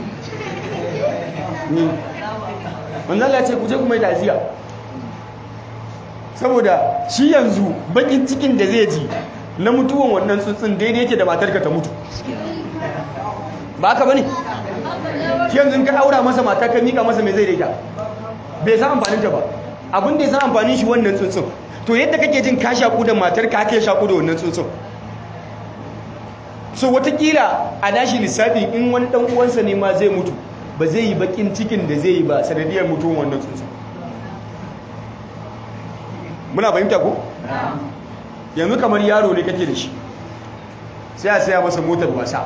ni manzo Allah ya ce ku je ku mai ta'ziya saboda shi yanzu bakin cikin da zai ji na mutuwan wannan tsuntsun daidai yake da matarka ta mutu ba haka bane yanzu ka aura masa mata ka mika masa mai zai daita bai san amfanin ta ba abin da ya san amfanin shi wannan tsuntsun to yadda kake jin ka shaku da matar ka haka shaku da wannan tsuntsun so watakila a dashi lissafi in wani dan uwansa ne ma zai mutu ba zai yi bakin cikin da zai yi ba sanadiyar mutuwan wannan tsuntsun muna fahimta ko yanzu kamar yaro ne kake da shi sai a saya masa motar wasa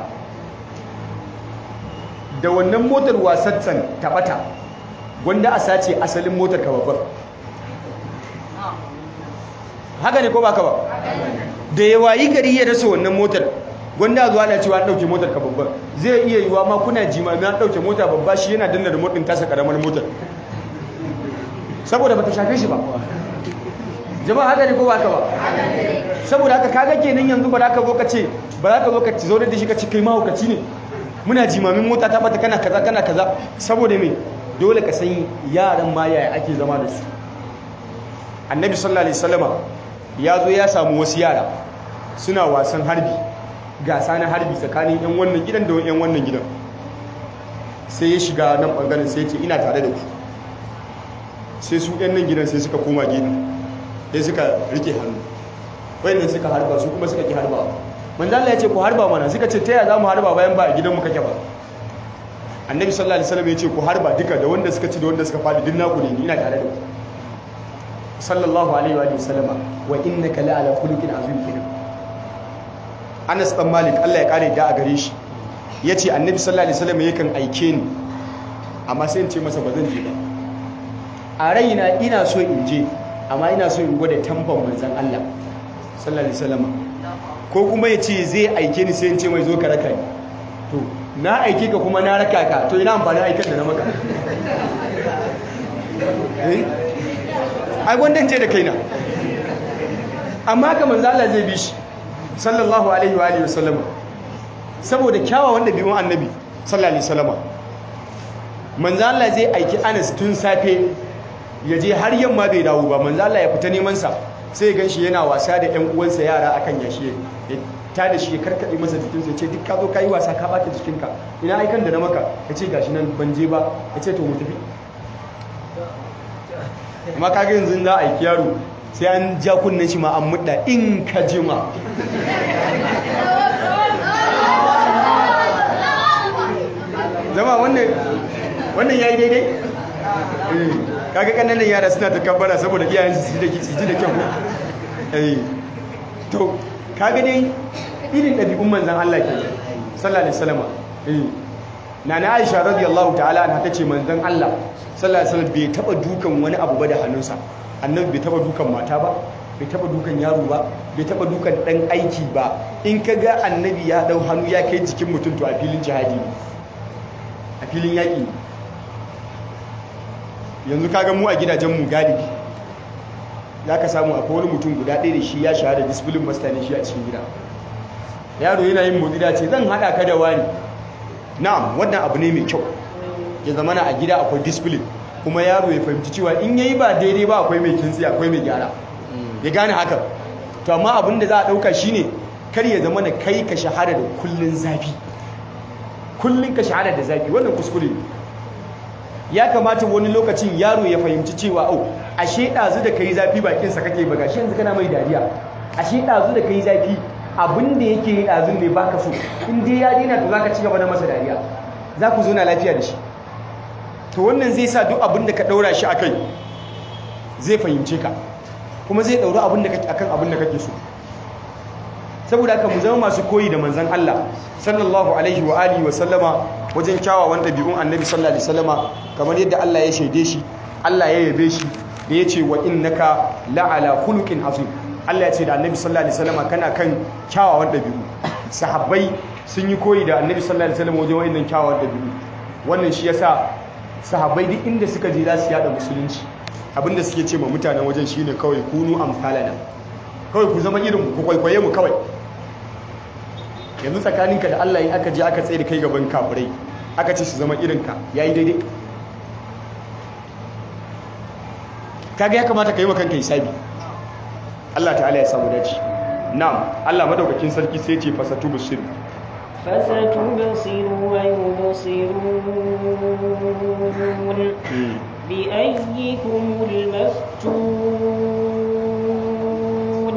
da wannan motar wasatsan tabata wanda a sace asalin motar ka babbar haka ne ko ba ka ba da yawa yi gari ya rasa wannan motar wanda zuwa na cewa an ɗauke motar ka babbar zai iya yiwa ma kuna jimami an ɗauke mota babba shi yana danna remote ɗin tasa ƙaramar motar saboda ba ta shafe shi ba jama'a haka ne ko ba ka ba saboda haka kaga kenan yanzu ba za ka zo ka ce ba za ka zo ka zo da shi ka ce kai mahaukaci ne muna jimamin mota ta bata kana kaza kana kaza saboda me dole ka san yaran ma yaya ake zama da su annabi sallallahu alaihi wasallama ya zo ya samu wasu yara suna wasan harbi gasa na harbi tsakanin yan wannan gidan da yan wannan gidan sai ya shiga nan bangaren sai ya ce ina tare da ku sai su yan nan gidan sai suka koma gefe sai suka rike hannu wayannan suka harba su kuma suka ki harba manzo Allah ya ce ku harba mana suka ce ta ya za mu harba bayan ba a gidanmu kake ba annabi sallallahu alaihi wasallam ya ce ku harba duka da wanda suka ci da wanda suka fadi duk naku ne ina tare da ku sallallahu alaihi wa sallama wa innaka la ala khuluqin azim kenan Anas dan Malik Allah ya kare da a gare shi yace annabi sallallahu alaihi wasallam yakan aike ni amma sai in ce masa ba zan je ba a raina ina so in je amma ina so in gwada tamban manzon Allah sallallahu alaihi wasallam ko kuma ya ce zai aike ni sai in ce mai zo ka raka ni to na aike ka kuma na raka ka to ina amfanin aikan da na maka ai gwandan ce da kaina amma ka manzo Allah zai bi shi sallallahu alaihi wa alihi wasallam saboda kyawawan dabi'un annabi sallallahu alaihi wasallam manzo Allah zai aiki Anas tun safe ya je har yamma bai dawo ba manzo Allah ya fita neman sa sai ya ganshi yana wasa da ƴan uwansa yara akan yashi ya ta da shi ya karkade masa jikin sai ya ce duk ka zo kai wasa ka bata jikinka ina aikan da na maka ya ce gashi nan ban je ba ya ce to mu tafi amma kaga yanzu za a aiki yaro sai an ja kunnen shi ma an mudda in ka jima zama wannan wannan yayi daidai eh kaga kananan yara suna ta kabbara saboda iyayen su ji da su ji da kyau eh to kaga dai irin dabi'un manzon Allah ke sallallahu alaihi wasallam eh nana Aisha radiyallahu ta'ala anha tace manzon Allah sallallahu alaihi wasallam bai taba dukan wani abu ba da hannunsa annabi bai taba dukan mata ba bai taba dukan yaro ba bai taba dukan dan aiki ba in ka ga annabi ya dau hannu ya kai jikin mutum to a filin jihadi ne a filin yaƙi yanzu kaga mu a gidajen mu galibi za ka samu akwai wani mutum guda ɗaya da shi ya shahada discipline master ne shi a cikin gida yaro yana yin motsi da ce zan haɗa ka da wani na'am wannan abu ne mai kyau ya zama na a gida akwai discipline kuma yaro ya fahimci cewa in yayi ba daidai ba akwai mai kintsi akwai mai gyara ya gane haka to amma abin da za a ɗauka shine kar ya zama na kai ka shahada da kullun zafi kullun ka shahada da zafi wannan kuskure ne ya kamata wani lokacin yaro ya fahimci cewa au ashe ɗazu da kai zafi bakinsa kake ba gashi yanzu kana mai dariya ashe ɗazu da kai zafi abin da yake yi ɗazun ne baka so in dai ya daina to zaka ci gaba da masa dariya za ku zo na lafiya da shi to wannan zai sa duk abin da ka ɗaura shi a kai zai fahimce ka kuma zai ɗauri abin da akan abin da kake so saboda haka mu zama masu koyi da manzon Allah sallallahu alaihi wa alihi wa sallama wajen kyawawan ɗabi'un annabi sallallahu alaihi wasallama kamar yadda Allah ya shaide shi Allah ya yabe shi da ya ce wa innaka la'ala khuluqin azim Allah ya ce da annabi sallallahu alaihi wasallama kana kan kyawawan ɗabi'u sahabbai sun yi koyi da annabi sallallahu alaihi wasallama wajen wa'annan kyawawan ɗabi'u wannan shi yasa sahabbai duk inda suka je za su yada musulunci abinda suke ce ma mutanen wajen shine kawai kunu amsalana kawai ku zama irin ku kwaikwaye mu kawai yanzu tsakaninka da Allah in aka je aka tsaye da kai gaban kafirai aka ce su zama irinka yayi daidai kaga ya kamata ka yi wa kanka hisabi Allah ta'ala ya samu dace na'am Allah madaukakin sarki sai ce fasatu busir فستبصر ويبصرون بأيكم المفتون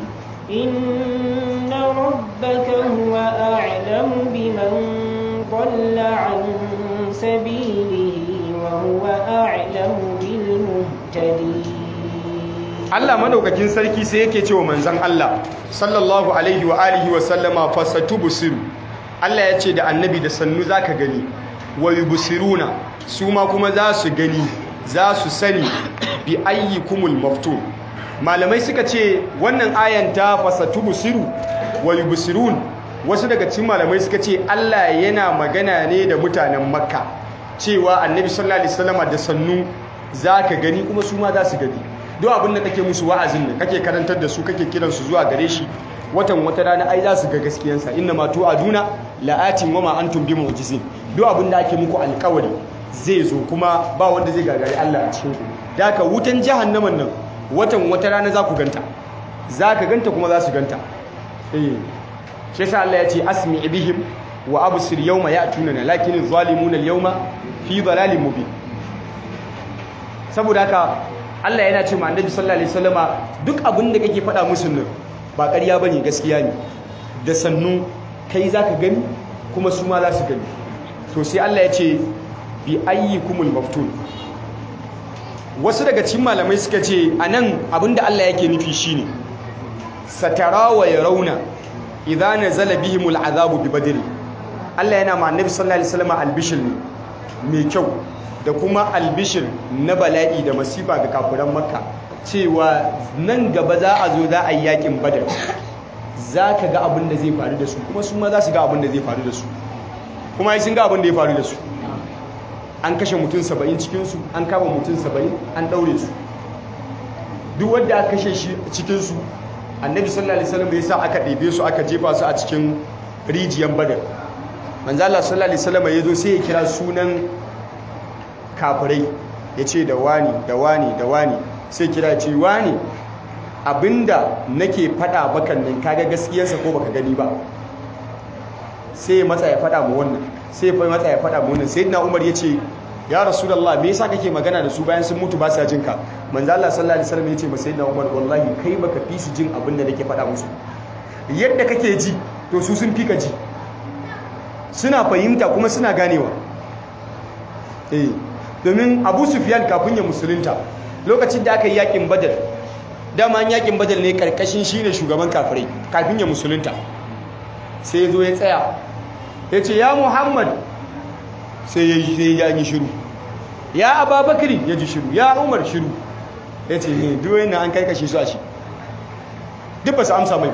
إن ربك هو أعلم بمن ضل عن سبيله وهو أعلم بالمهتدين Allah madaukakin sarki sai yake cewa manzon Allah sallallahu alaihi wa alihi wa sallama fasatubsiru Allah ya ce da annabi da sannu zaka gani wa yubsiruna su ma kuma za su gani za su sani bi ayyikumul maftun malamai suka ce wannan ayan ta fasatubsiru wa yubsirun wasu daga cikin malamai suka ce Allah yana magana ne da mutanen Makka cewa annabi sallallahu alaihi wasallama da sannu zaka gani kuma su ma za su gani duk abin da kake musu wa'azin nan kake karantar da su kake kiran su zuwa gare shi watan wata rana ai za su ga gaskiyansa inna ma tu'aduna la'atin wa ma antum bi mu'jizin duk abin da ake muku alƙawari zai zo kuma ba wanda zai gagari Allah a cikin ku da haka wutan jahannaman nan watan wata rana za ku ganta za ka ganta kuma za su ganta eh shi yasa Allah ya ce asmi bihim wa absir yawma ya'tunana lakin zalimuna al-yawma fi dhalalin mubin saboda haka Allah yana ce ma annabi sallallahu alaihi wasallama duk abin da kake faɗa musu nan ba ƙarya bane gaskiya ne da sannu kai zaka gani kuma su ma za su gani to sai Allah ya ce bi ayyikumul maftun wasu daga cikin malamai suka ce anan abinda Allah yake nufi shine satara wa yarawna idza nazala bihimul azabu bi badr Allah yana ma annabi sallallahu alaihi wasallama albishir ne mai kyau da kuma albishir na bala'i da masifa ga kafuran makka cewa nan gaba za a zo za a yi yakin badar za ka ga abin da zai faru da su kuma su ma za su ga abin da zai faru da su kuma ai sun ga abin da ya faru da su an kashe mutum saba'in cikinsu an kama mutum saba'in an ɗaure su duk wanda aka kashe shi cikinsu annabi sallallahu alaihi wasallam ya sa aka ɗebe su aka jefa su a cikin rijiyar badar manzo Allah sallallahu alaihi wasallam ya zo sai ya kira sunan kafirai ya ce da wani da wani da wani sai kira ce wani abinda nake faɗa bakan nan kaga gaskiyarsa ko baka gani ba sai matsa ya faɗa mu wannan sai fa matsa ya faɗa mu wannan sayyidina Umar ya ce ya rasulullah me yasa kake magana da su bayan sun mutu ba sa jin ka manzo Allah sallallahu alaihi wasallam ya ce ma sayyidina Umar wallahi kai baka fi su jin abin da nake faɗa musu yadda kake ji to su sun fi ka ji suna fahimta kuma suna ganewa eh domin Abu Sufyan kafin ya musulunta lokacin da aka yi yakin Badar dama yakin Badar ne karkashin shine shugaban kafirai kafin ya musulunta sai ya zo ya tsaya ya ce ya muhammad sai ya yi shiru ya ababakari ya ji shiru ya umar shiru ya ce ne duwayen na an karkashe su a shi duk ba su amsa mai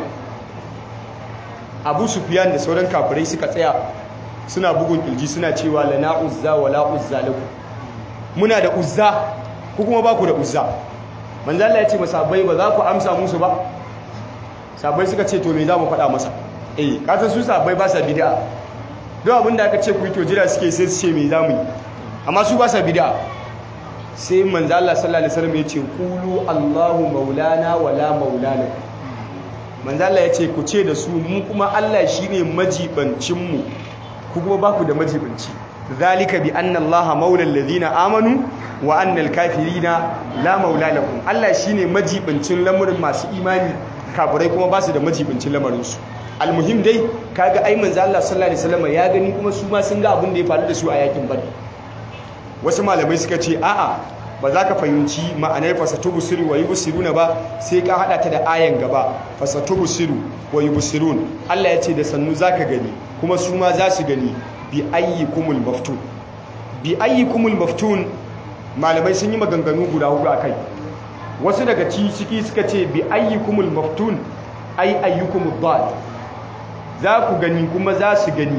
abu sufiyan da sauran kafirai suka tsaya suna bugun kirji suna cewa lana uzza wa la uzza laku muna da uzza ko kuma ba ku da uzza manzala ya ce masabai ba za ku amsa musu ba sabai suka ce to me za mu faɗa masa eh kasan su sabai ba sa bid'a don abinda aka ce ku yi to jira suke sai su ce me za mu yi amma su ba sa bid'a sai manzo Allah sallallahu alaihi wasallam ya ce qulu Allahu maulana wala maulana manzo Allah ya ce ku ce da su mu kuma Allah shine majibancin mu ku kuma ba ku da majibanci zalika bi anna Allah maulal ladina amanu wa annal kafirina la maula lahum Allah shine majibancin lamurin masu imani kafirai kuma ba su da majibancin lamarin su almuhim dai kaga ai manzo Allah sallallahu alaihi wasallam ya gani kuma su ma sun ga abin da ya faru da su a yakin badr wasu malamai suka ce a'a ba za ka fahimci ma'anar fasatubu siru wa yubsiruna ba sai ka hada ta da ayan gaba fasatubu siru wa yubsirun Allah ya ce da sannu zaka gani kuma su ma za su gani bi ayyikumul maftun bi ayyikumul maftun malamai sun yi maganganu guda hudu akai wasu daga ciki suka ce bi ayyikumul maftun ay ayyukumud dal za ku gani kuma za su gani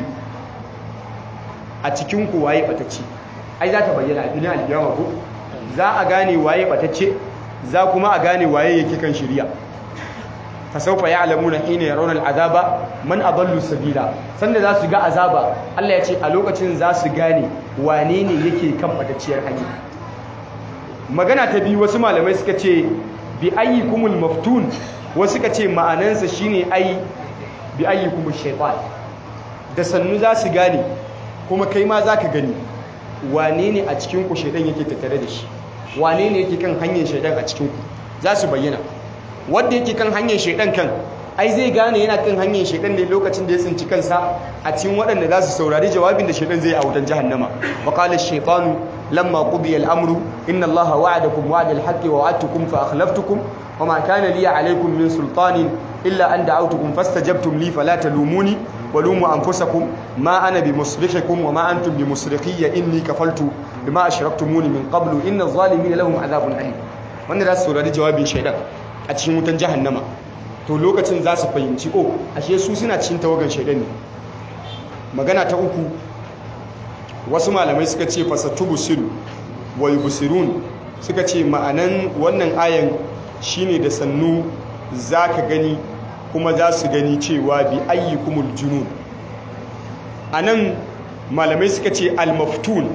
a cikin ku waye batacce ai za ta bayyana a filin alkiyama ko za a gane waye batacce za kuma a gane waye yake kan shirya fa sawfa ya'lamuna hina yarawna al'azaba man adallu sabila sanda za su ga azaba Allah ya ce a lokacin za su gane wane ne yake kan batacciyar hanya magana ta biyu wasu malamai suka ce bi ayyikumul maftun wasu suka ce ma'anansa shine ai bi ayyukum shaytan da sannu za su gane kuma kai ma zaka gani wane ne a cikin ku shaytan yake tattare da shi wane ne yake kan hanyar shaytan a cikin ku za su bayyana wanda yake kan hanyar shaytan kan ai zai gane yana kan hanyar shaytan ne lokacin da ya tsinci kansa a cikin waɗanda za su saurari jawabin da shaytan zai yi a wutan jahannama wa qala ash-shaytanu lamma qudiya al-amru inna allaha wa'adakum wa'da al-haqqi wa wa'adtukum fa akhlaftukum وما كان لي عليكم من سلطان إلا أن دعوتكم فاستجبتم لي فلا تلوموني ولوموا أنفسكم ما أنا بمصرخكم وما أنتم بمصرخي إني كفلت بما أشركتموني من قبل إن الظالمين لهم عذاب أليم wanda za su saurari jawabin shaidan a cikin wutan jahannama to lokacin za su fahimci o ashe su suna cikin tawagan shaidan ne magana ta uku wasu malamai suka ce fasatubu siru wa yubsirun suka ce ma'anan wannan ayan shine da sannu za ka gani kuma za su gani cewa bi ayyukumul junun a nan malamai suka ce almaftun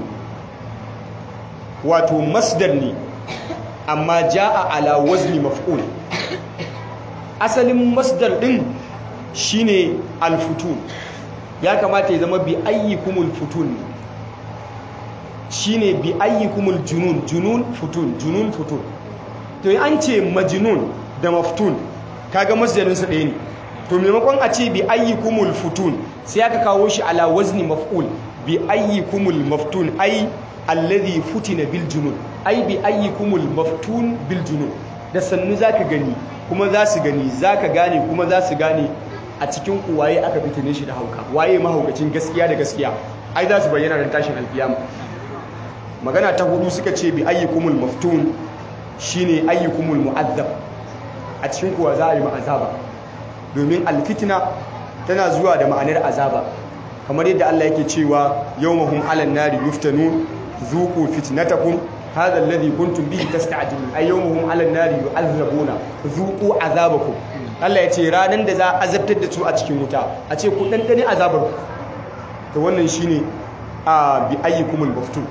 wato masdar ne amma ja'a ala wazni maf'ul asalin masdar din shine alfutun ya kamata ya zama bi ayyukumul futun ne shine bi ayyukumul junun junun futun junun futun to yi an ce majinun da maftun kaga masdarinsa ɗaya ne to maimakon a ce bi ayyukumul futun sai aka kawo shi ala wazni maf'ul bi ayyukumul maftun ai alladhi futina bil junun ai bi ayyukumul maftun bil junun da sannu zaka gani kuma za su gani zaka gane kuma za su gane a cikin ku waye aka fitine shi da hauka waye mahaukacin gaskiya da gaskiya ai za su bayyana ran tashin alkiyama magana ta hudu suka ce bi ayyukumul maftun shine ayyukumul mu'azzab a cikin kuwa za a yi ma'azaba domin alfitina tana zuwa da ma'anar azaba kamar yadda Allah yake cewa yawmahum 'alan nari yuftanun zuqu fitnatakum hadha alladhi kuntum bihi tasta'jilun ay yawmahum 'alan nari yu'azzabuna zuqu azabakum Allah ya ce ranan da za a azabtar da su a cikin wuta a ce ku dandane azabar ku to wannan shine a bi ayyukumul maftun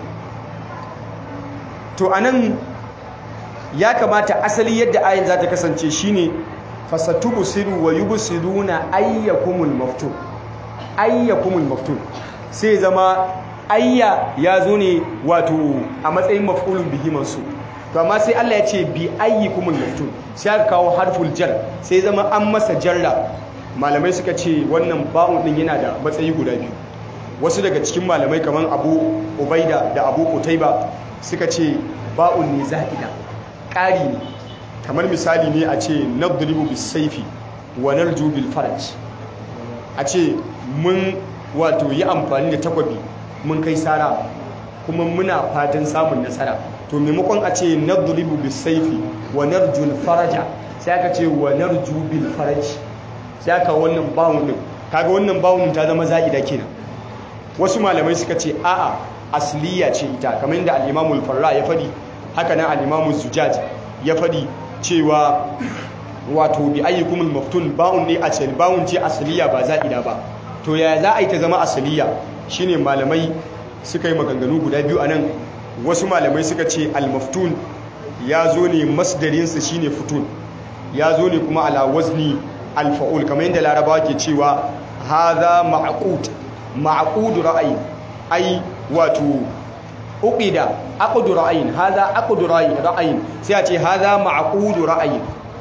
to anan ya kamata asali yadda ayin za ta kasance shine fasatubsiru wa yubsiruna ayyakumul maftun ayyakumul maftun sai zama ayya ya zo ne wato a matsayin maf'ulun bihi mansub to amma sai Allah ya ce bi ayyikumul maftun sai aka kawo harful jar sai zama an masa jarra malamai suka ce wannan ba'un din yana da matsayi guda biyu wasu daga cikin malamai kamar Abu Ubaida da Abu Qutaiba suka ce ba'un ne za'ida ƙari ne kamar misali ne a ce nadribu bis saifi wa narju bil faraj a ce mun wato yi amfani da takwabi mun kai sara kuma muna fatan samun nasara to maimakon a ce nadribu bis saifi wa narju al faraja sai aka ce wa narju bil faraj sai aka wannan bawun din kaga wannan bawun ta zama za'ida kenan wasu malamai suka ce a'a asliya ce ita kamar yadda al-Imam al-Farra ya fadi haka nan al-Imam zujaj ya fadi cewa wato bi ayyukumul maftun ba'un ne a ce ba'un ce asliya ba za'ida ba to ya za a yi ta zama asliya shine malamai suka yi maganganu guda biyu anan wasu malamai suka ce al-maftun ya zo ne masdarinsa shine futun ya zo ne kuma ala wazni al-fa'ul kamar yadda larabawa ke cewa hadha ma'qud ma'qud ra'ayi ai wato uqida aqdu ra'ayin hadha aqdu ra'ayin sai a ce hadha ma'qudu ra'ayin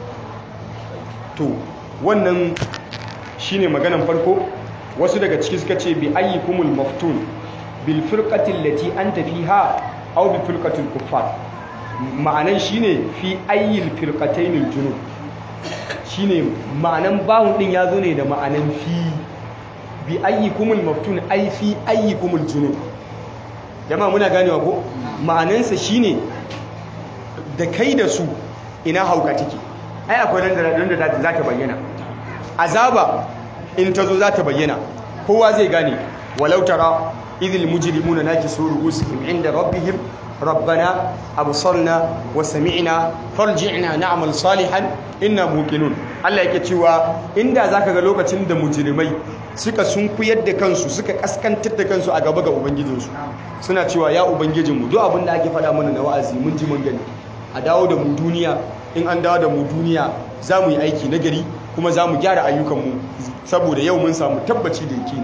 to wannan shine maganan farko wasu daga ciki suka ce bi ayyikumul maftun bil firqati allati anta fiha aw bi firqatil kuffar ma'anan shine fi ayyil firqatayn junub shine ma'anan bawun din yazo ne da ma'anan fi bi ayyikumul maftun ay fi ayyikumul junub jama'a muna ganewa ko ma'anansa shine da kai da su ina hauka take ai akwai nan da za ta bayyana azaba in ta zo za ta bayyana kowa zai gane walau tara idil mujrimuna nakisu ru'usihim inda rabbihim rabbana absarna wa sami'na farji'na na'mal salihan inna muqinun Allah yake cewa inda zaka ga lokacin da mujrimai suka sunkuyar da kansu suka kaskantar da kansu a gaba ga ubangijinsu suna cewa ya ubangijinmu duk abin da ake faɗa mana na wa'azi mun ji mun gani a dawo da mu duniya in an dawo da mu duniya za mu yi aiki na gari kuma za mu gyara ayyukanmu saboda yau mun samu tabbaci da yake ne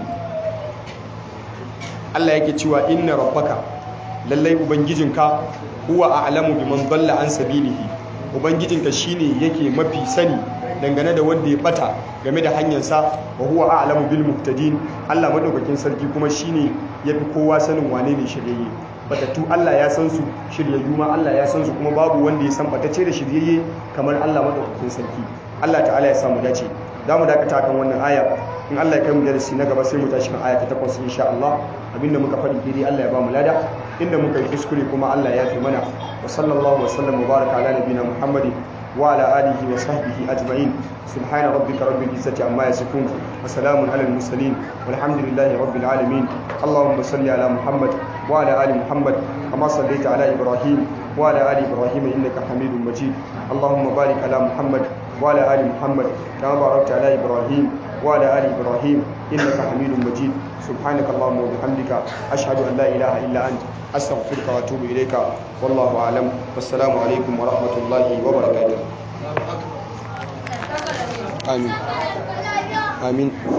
Allah yake cewa inna rabbaka lallai ubangijinka huwa a'lamu biman dalla an sabilihi ubangijinka shine yake mafi sani dangane da wanda ya bata game da hanyarsa wa huwa a'lamu bil muhtadin Allah madaukakin sarki kuma shine yafi kowa sanin wane ne shiryayye batattu Allah ya san su shiryayyu ma Allah ya san su kuma babu wanda ya san batace da shiryayye kamar Allah madaukakin sarki Allah ta'ala ya samu dace za mu dakata kan wannan aya in Allah ya kai mu darasi na gaba sai mu tashi kan aya ta 8 insha Allah abinda muka faɗi daidai Allah ya ba mu lada inda muka yi kuskure kuma Allah ya fi mana wa sallallahu wa sallam mubaraka ala nabiyina Muhammadin wa ala alihi wa sahbihi ajma'in subhana rabbika rabbil izzati amma yasifun wa salamun alal mursalin walhamdulillahi rabbil alamin allahumma salli ala muhammad wa ala ali muhammad kama sallaita ala ibrahim wa ala ali ibrahim innaka hamidum majid allahumma barik ala muhammad wa ala ali muhammad kama barakta ala ibrahim وعلى آل إبراهيم إنك حميد مجيد سبحانك اللهم وبحمدك أشهد أن لا إله إلا أنت أستغفرك وأتوب إليك والله أعلم والسلام عليكم ورحمة الله وبركاته آمين آمين